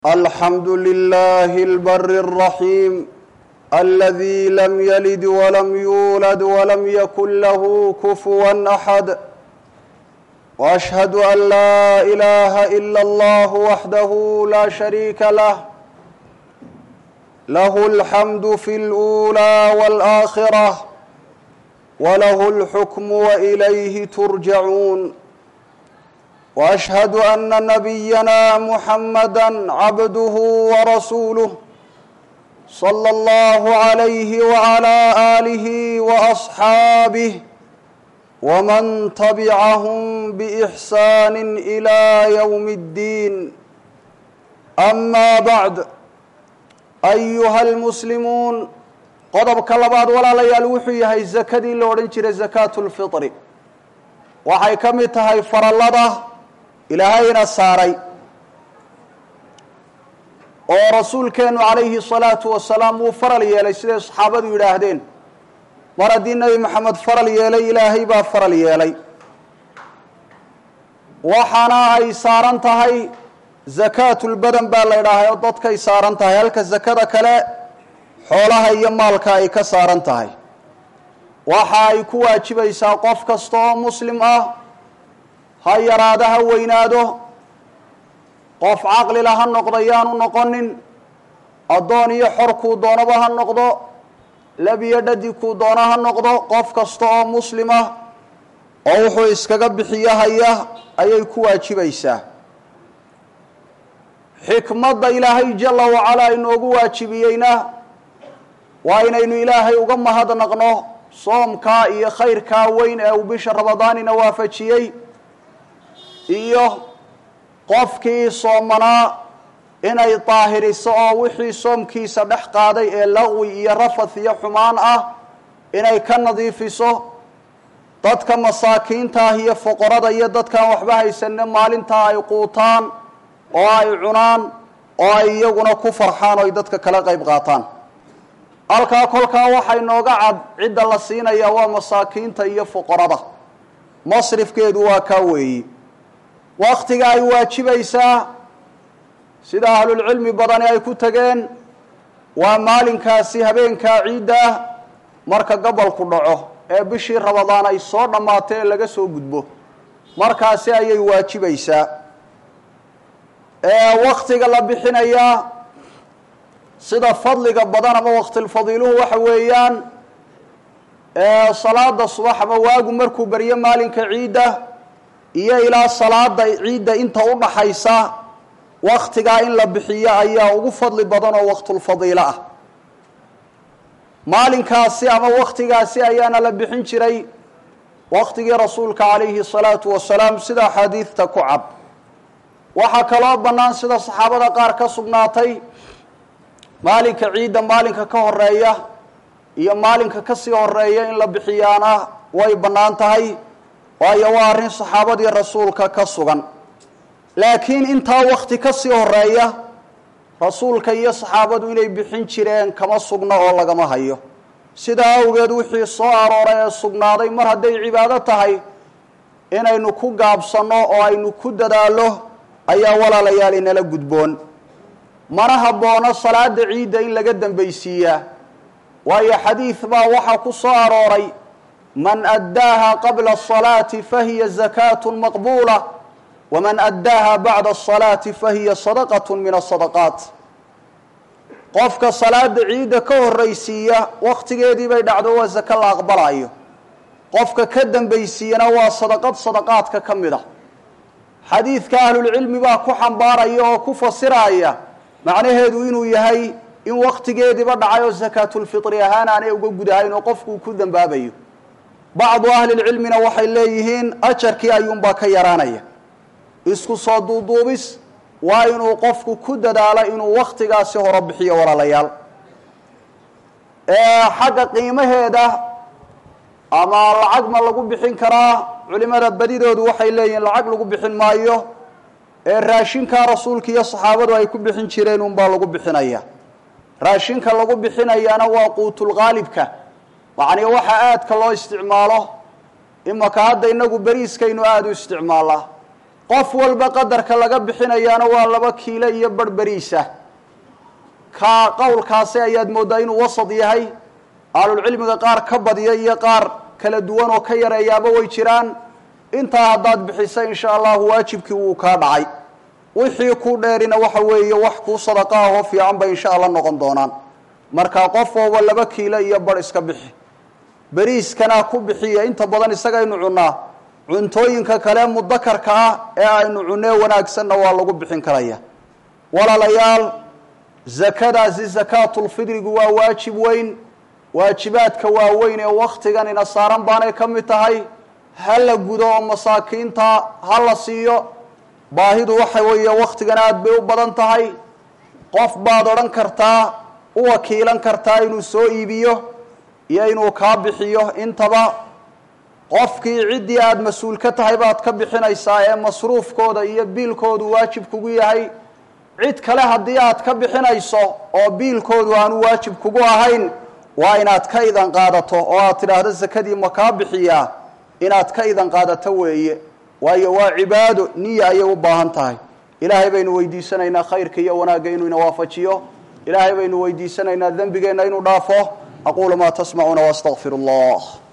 الحمد لله البر الرحيم الذي لم يلد ولم يولد ولم يكن له كفوا احد واشهد ان لا اله الا الله وحده لا شريك له له الحمد في الاولى والاخره وله الحكم واليه ترجعون واشهد ان نبينا محمدا عبده ورسوله صلى الله عليه وعلى اله واصحابه ومن تبعهم باحسان الى يوم الدين اما بعد ayuha almuslimuun qodobka labaad walaalayaal wuxuu yahay sakadii la odhan jiray sakaatu lfitri waxay ka mid tahay farallada ilaahayna saaray oo rasuulkeenu calayhi salaatu wasalaam wuu faral yeelay siday saxaabadu yidhaahdeen mar haddii nebi maxamed faral yeelay ilaahay baa faral yeelay waxaana ay saaran tahay zakaatulbadan baa la ydhaahay oo dadkay saaran tahay halka sakada kale xoolaha iyo maalka ay ka saaran tahay waxa ay ku waajibaysaa qof kasta oo muslim ah ha yaraado ha weynaado qof caqlila ha noqdo yaanu noqonin addoon iyo xor kuu doonaba ha noqdo lab iyo dhadi kuu doono ha noqdo qof kasta oo muslim ah oo wuxuu iskaga bixiyo haya ayay ku waajibaysaa xikmadda ilaahay jala wacalaa inoogu waajibiyeyna waa inaynu ilaahay uga mahadnaqno soomkaa iyo khayrkaa weyn ee uu bisha ramadaanina waafajiyey iyo qofkii soomanaa inay daahiriso oo wixii soomkiisa dhex qaaday ee laqwi iyo rafath iyo xumaan ah inay ka nadiifiso dadka masaakiinta ah iyo foqorada iyo dadkaan waxba haysanne maalintaa ay quutaan oo ay cunaan oo ay iyaguna ku farxaan oo ay dadka kala qayb qaataan halkaa kolkaa waxay nooga cad cidda la siinaya waa masaakiinta iyo foqorada masrifkeedu waa kaa weeyi waktiga ay waajibaysaa sida ahlulcilmi badani ay ku tageen waa maalinkaasi habeenkaa ciidda ah marka gobolku dhaco ee bishii rabadaan ay soo dhammaatay ee laga soo gudbo markaasi ayay waajibaysaa waktiga la bixinayaa sida fadliga badan ama waktilfadiiluhu waxa weeyaan salaada subax ama waagu markuu baryo maalinka ciidda iyo ilaa salaada ciidda inta u dhaxaysa waktigaa in la bixiyo ayaa ugu fadli badan oo waktulfadiilo ah maalinkaasi ama waktigaasi ayaana la bixin jiray waktigii rasuulka calayhi salaatu wasalaam sida axaadiidta ku cad waxaa kaloo bannaan sida saxaabada qaar ka sugnaatay maalinka ciidda maalinka ka horeeya iyo maalinka kasii horeeya in la bixiyaana way bannaan tahay waayo waa arrin saxaabadii rasuulka ka sugan laakiin intaa wakti kasii horeeya rasuulka iyo saxaabadu inay bixin jireen kama sugno oo lagama hayo sidaa awgeed wixii soo arooray ee sugnaaday mar hadday cibaado tahay inaynu ku gaabsanno oo aynu ku dadaallo ayaa walaalayaal inala gudboon mana haboono salaada ciidda in laga dambaysiiyaa waayo xadiid baa waxaa ku soo arooray man addaaha qabla asalaati fahiya zakaatu maqbuula waman addaaha bacda asalaati fahiya sadaqatu min asadaqaat qofka salaada ciidda ka horraysiiya wakhtigeedii bay dhacdo waa zako la aqbalayo qofka ka dambaysiiyana waa sadaqad sadaqaadka ka mid a xadiidka ahlulcilmi baa ku xambaaraya oo ku fasiraya macnaheedu inuu yahay in waktigeediiba dhacay oo sakaatulfitri ahaan aanay uga gudahayn oo qofkuu ku dambaabayo bacdu ahlilcilmina waxay leeyihiin ajarkii ayuunbaa ka yaraanaya isku soo duuduubis waa inuu qofku ku dadaalo inuu waktigaasi horo bixiyo walaalayaal xagga qiimaheeda ama lacag ma lagu bixin karaa culimada badidoodu waxay leeyihiin lacag lagu bixin maayo ee raashinkaa rasuulka iyo saxaabadu ay ku bixin jireen unbaa lagu bixinaya raashinka lagu bixinayaana waa quutulqaalibka macnii waxa aadka loo isticmaalo imaka hadda inagu beriiskaynu aada u isticmaalaa qof walba qadarka laga bixinayaana waa laba kiilo iyo barhberiisa ka qowlkaasi ayaad mooddaa inuu wasad yahay ahlulcilmiga qaar ka badiya iyo qaar kala duwan oo ka yareeyaaba way jiraan intaa haddaad bixisa insha allahu waajibkii wuu kaa dhacay wixii ku dheerina waxa weeye wax kuu sadaqa ahoo fiican bay insha allah noqon doonaan marka qof walba laba kiilo iyo bar iska bixi beriiskana ku bixiya inta badan isagaynu cunnaa cuntooyinka kale mudakarka ah ee aynu cunnee wanaagsanna waa lagu bixin karaya walaalayaal zakadaasi sakaatulfidrigu waa waajib weyn waajibaadka waaweyn ee wakhtigan ina saaran baanay ka mid tahay ha la gudo oo masaakiinta ha la siiyo baahidu waxa weeye wakhtigan aada bay u badan tahay qof baad odhan kartaa u wakiilan kartaa inuu soo iibiyo iyo inuu kaa bixiyo intaba qofkii ciddii aada mas-uul ka tahay baad ka bixinaysaa ee masruufkooda iyo biilkoodu waajib kugu yahay cid kale haddii aad ka bixinayso oo biilkoodu aanu waajib kugu ahayn waa inaad ka idan qaadato oo aad tidhaahdo sakadii ma kaa bixiyaa inaad ka idan qaadato weeye waayo waa cibaado niya ayay u baahan tahay ilaahay baynu weydiisanaynaa khayrka iyo wanaagga inuu ina waafajiyo ilaahay baynu weydiisanaynaa dembigeenna inuu dhaafo aquulu maa tasmacuuna waastaqfiru allah